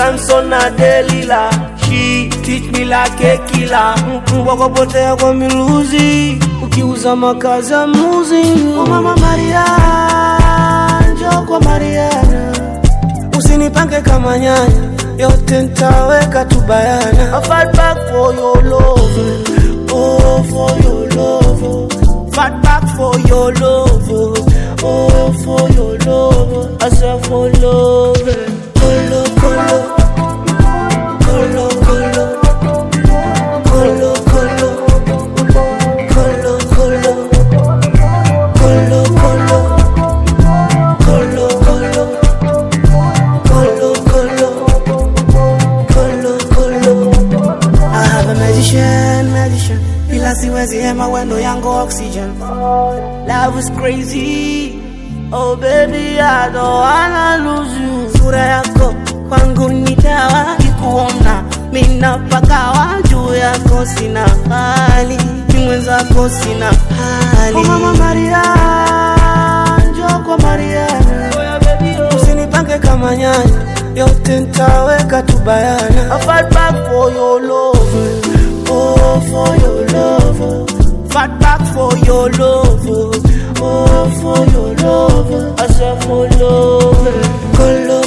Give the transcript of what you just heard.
Samson na Delila. She teach me like a killer. Mbwa kwa potea kwa miluzi, ukiuza makazi ya mluzi. Oh mama Maria, njoo kwa Mariana, usinipange kama nyanya, yote ntaweka tu bayana. I fight back for your love, oh for your love. Fight back for your love, oh for your love. I said for love, colo colo, colo colo, colo colo, colo colo, colo colo, colo colo, colo colo, colo colo. I have a magician, magician. Ila siwezi hema wendo yangu oxygen. Love is crazy. Oh baby, I don't wanna lose you. Sura yako kwangu ni dawa, kikuona mina pakawa juu yako sina hali, ni mwenzako sina hali. Oh mama Maria, njoo kwa Mariana, usinipange kama nyanya, yote ntaweka tu bayana. I fight back for your love, oh for your love. Fight back for your love, oh for your love. I said for love, colo